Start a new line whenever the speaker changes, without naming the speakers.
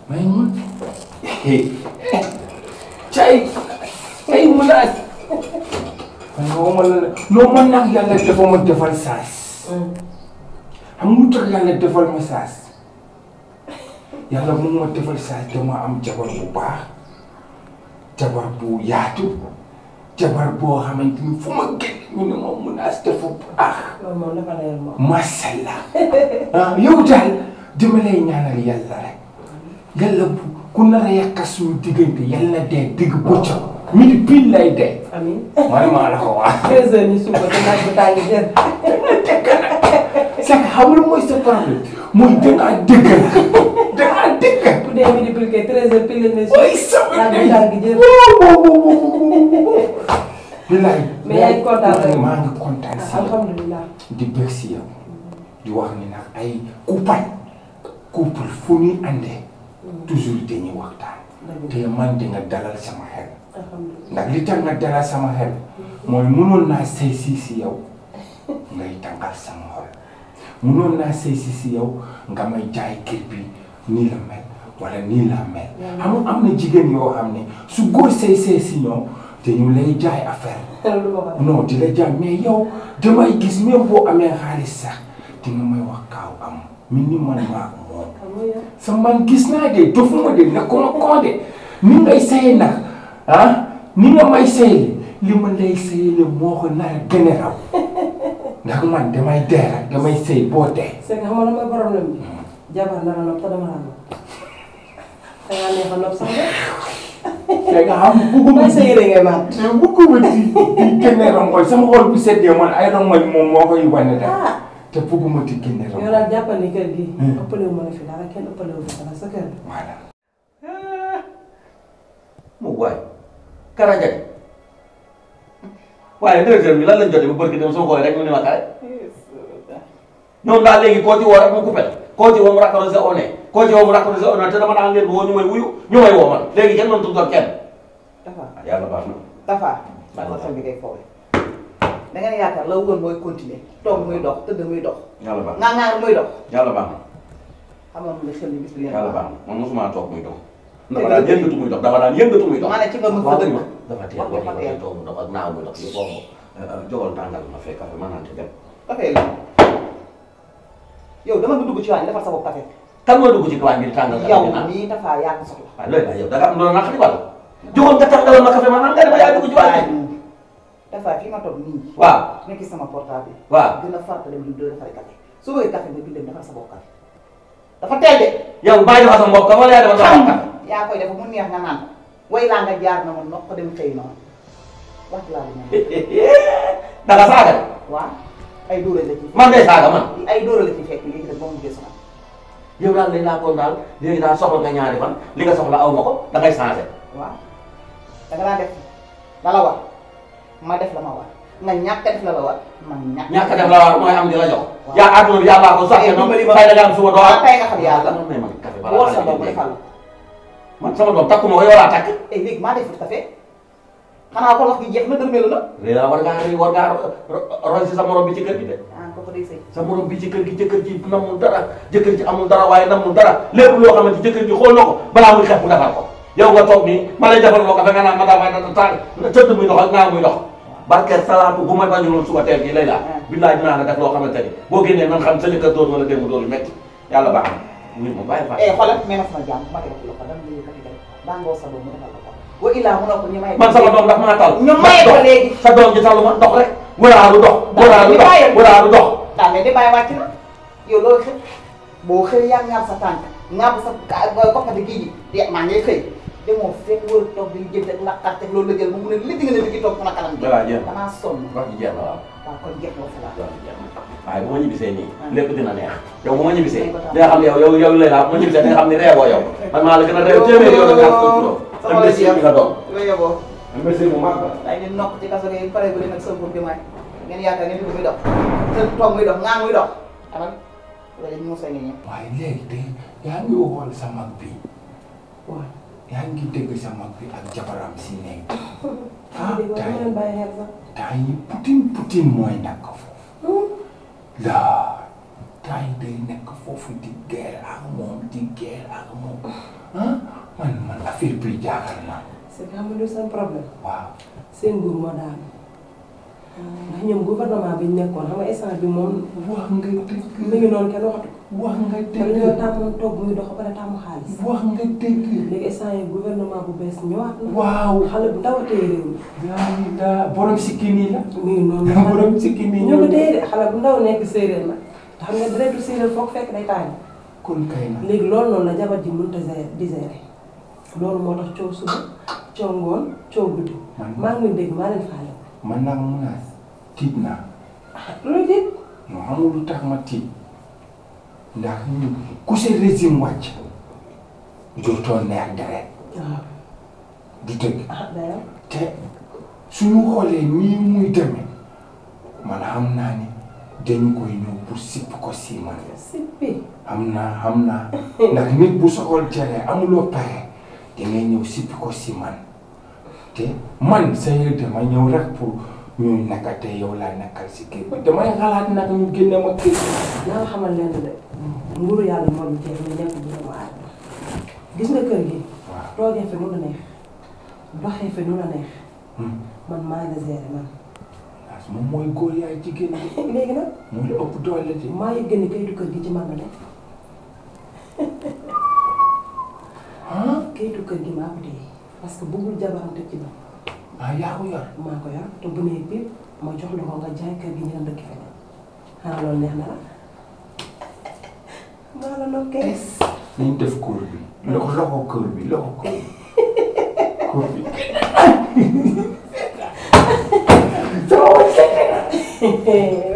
may mun cay cay munaas man nga ma la loo mën nag yàlla dafa ma defal saas xam nga lu tax yàlla defal ma saas yàlla mu ma defal saas dama am jabar bu baax jabar bu yaatu jabar boo xamante ni fu ma génn ñu ne ma munaas dafa baax
loolu moom dafa leer moom.
macha allah ah yow daal dama lay ñaanal yàlla rek yàlla bu ku nar a yàq suñu diggante yàlla na dee digg bëccëg midi pile lay dee.
amiin.
man maa la ko wax.
13 heures ñu suba te naaj bi tàng jër.
c'est que xam nga mooy sa problème mooy dangaa dëggal dangaa dëggal.
bu dee midi pile kay 13 heures pile lañ ne suba.
ooy sama
naaj bi
ndey.
tàng jër.
bilaay.
mais yaa ngi kontaan rek.
maa ngi kontaan si yow.
alhamdulilah.
di bëgg si yow di wax ni nag ay couple couple fu ñuy àndee toujours dañuy waxtaan te man di nga dalal sama xel
alhamdulilah.
ndax li tax nga dalal sama xel mooy mënoon naa sëy si si yow ngay tàngal sama xol mënoon naa sëy si si yow nga may jaay kër bi nii la mel wala nii la mel xam nga am na jigéen yoo xam ne su góor sëy sëy si ñoom te ñu lay jaay affaire
loolu ma ko
non di la jàmm mais yow damay gis même boo amee xaalis sax di nga may wax kaaw am mi ni man maa ko moom
xam nga yow.
sa man gis naa de dofuma de nekkuma koo de ni ngay sëy nag ah ni nga may sëyle li ma lay sëyle moo ko nar a gën a raw ndax man damay dee rek damay sëy boo dee
c'est que xam nga lan mooy problème bi. jabar la la nopp te dama la nopp. da ngaa neex a nopp sax de.
te nga xam bugguma
mooy sa yére ngay maat.
mais bugguma di di génne rongoñ sama xol bu seddee man ay rongoñ moom moo koy wane daal
ah.
te bugguma di génne
yow
rongoñ
daal jàppal ni kër gi.
Hmm.
ëppale wu ma la fi dara kenn ëppale wu ma dara sa kër gi.
voilà
mu waay karajag waaye directeur bi lan lañ jotee ba barki dem soo xoolee rek mu ne ma kare ñoom daal léegi koo ci woo rek mu coupé koo ci woo mu raccroché au nez koo ci woo mu raccroché au nez te dama daan leen woo ñu may wuyu ñu may woo man léegi kenn mënut doon kenn
Tafa
ah yàlla baax na
Tafa.
Baax na.
xol bi ngay foowee. da ngeen yaakaar la woon mooy continuer toog muy dox tëdd muy dox.
yàlla baax na
ngaa ngaa muy dox.
yàlla baax na
xamoon nga xel ni bis bi ngeen
yàlla baax na man mosuma toog muy dox
Dëgg
dama
la
daan yëngatu muy dox dama daan yëngatu muy dox
ma ne ci nga mën sa
waaw
dëgg.
ma dafa teel
wax
wax
dafa
ma
teel.
toog mu dox ak naaw muy dox yëpp boobu jogal tàngal ma fekk café ma naan te dem
dafay la yow dama nga dugg ci waañ defar sa bopp café.
kan moo dugg ci waañ bi di tàngal café
yow
di naan
mii Tafa yaa ko soxla.
waaye loolu la yow da nga am loolu naqari wala joxoon nga tàngalal ma café ma naan nga ne ma yaa dugg ci waañ bi
Tafa fii ma toog nii.
waaw
nekk sama portable.
waaw
gën a farata dem di defari café su bëggee café nga bindee defar sa bopp café. dafa teel de.
yow bàyyi defar sa mbokk wala yaa defar sa mbokk
yaa koy def mu neex nga naan way laa nga jaar na ma noq dem xëy noonu wax laa la ñaan
da nga saaga de
waaw ay dóore la ci
man ngay saaga man
ay dóore la ci fekk léegi nag ba mu gis
yow daal dañ laa koon daal léegi daal soxla nga ñaari fan li nga soxla aw ma ko da ngay changé
waaw da nga daan def la la war ma def la ma war nga ñàkk a def la la war man ñàkk
ñàkk a def la war mooy am di la jox
Waaw.
yaa àdduna bi yàllaa ko soxla noonu
dimbali ma.
fay da nga am suba doo am
tey nga xam yàlla
man may man café
bu war sa
balaa
bopp defal la
man sama doom takku ma ko yow laa takk
et léegi maa defut café xanaa kon wax gi jeex na dërmeelu na
léegi war ngaa war ngaa roy si sa morom bi ci kër gi de
ah kooku day sëy
sa morom bi ci kër gi jëkkër ji namul dara jëkkër ji amul dara waaye namul dara lépp loo xamante jëkkër ji xool na ko balaa muy xeex mu defar ko yow nga toog nii ma lay defal loo ko fe nga naan ma daa ma tàng tëdd muy dox ak naa muy dox barke salaatu bu may bañu loon suba teel gi lay laa billaay dinaa la def loo xamante ni boo génnee nan xam sa jëkkër dóor wala démb dóor yu métti yàlla baax na wii ma bàyyi fa
eh xoolal mais ma sama jàmm ma def la ko dama lay café rek daa ngoo sa doom mu defal la ko wa illaa mu ne ko ñu may
man sama doom daf maa tal
ñu may ko léegi
sa doom ji talu ma dox rek wëraalu dox wëraalu dox wëraalu dox
daa mel ni bàyyi wàcc na yow loolu xëy boo xëy yaa ngaab sa tànk ngaab sa koppati kii ji de maa ngi xëy demoo fekk wër toog di jënd ak laqarte ak loolu la jël ba mu ne li nga ne li ngi toog sama kanam gi
voilà jeex na
damaa sonn
wax ji jeex na waaw
waaw kon jeex na fa la
wax ji jeex na waaye bu ma ñibbisee nii lépp dina neex yow bu ma ñibbisee di nga xam ne yow yow yow lay laa bu ma ñibbisee di nga xam ne reewoo yow man maa la gën a reew téeméer yow da nga ko juróom
sama la
imbécile bi nga doon
yooyu yeboo
imbécile bu mag la
day di nokk ci kaso gi pare bu leen ak sa pour di may ngeen yaakaar ngeen fi muy dox te toog muy dox ngaa muy dox amal loolu ñu mos a ngi ñëw
waaye léegi de yaa ngi xool sa mag bi
waaw.
yaa ngi dégg sa mag bi ak jabaram si nekk ah
dégg nga dama leen bàyyi xel sax.
temps yi putin putin mooy nekk foofu laa temps yi day nekk foofu di guerre ak moom di guerre ak moom ah affaire bi jaaxal na
c'est que xam nga lu seen problème
waaw
seen nguur moo daanu ndax ñoom gouvernement bi ñu nekkoon xam nga instant bi moom
wax nga
mi
dëgg
ngi noonu kenn waxatu ko
wax nga
te dañoo
dëgg
tàmmoon toog muy dox ba pare tàmm xaalis
wax nga dëgg
léegi instant yi gouvernement bu bees ñëwaat na
waaw
xale bu ndaw a téye réew mi
yaa ngi daa borom sikki nii la
mi ngi noonu la
borom sikki nii
ñoo ko téye de xale bu ndaw nekk séeréer la te xam nga deretu séeréer foog fekk day tàng
kon kay na
léegi loolu noonu la jabar ji mënut a gérer di gérer loolu moo tax coow suba coow ngoon coow guddi
man
maa ngi leen dégg maa leen faale
man nag munaas tiit naa
loolu dit
non xamul lu tax ma tiit ndax ñun ku sa régime wàcc dootoo neex deret
waaw
du dëgg
ah dayam
te suñu xoolee nii muy demee man xam naa ni dañu koy ñëw pour sipp ko si man
sippi
xam naa xam naa ndax nit bu soxol tere amuloo pexe dangay ñëw sipp ko si man te man sa yëg dama ñëw rek pour ñuy naka te yow laa nekkal si kër bi damay xalaat nag ñu génne ma kër gi
naa nga xamal leen de nguuru yàlla moo ñu jeex ñu nekk bu doomu aadama gis nga kër gi
waaw
toogee fi nu la neex doxee fi nu la neex
Hmm.
man maa nga gérer man
parce que moom mooy góor yaay jigéen bi
léegi nag
moo la ëpp doole de
maa ngi gën kayitu kër gi ci man la nekk
ah
kayitu kër gi maa ko téye parce que bëggul jabaram tëj ci man
ah yaa ko yor
maa ko yor te bu nee biir ma jox la ko nga jaay kër gi ñu dem dëkk feneen xanaa loolu neex na la maa la nokkee
nañ def kóor bi loxo loxo kóor bi loxo kóor bi kóor bi
Hehehe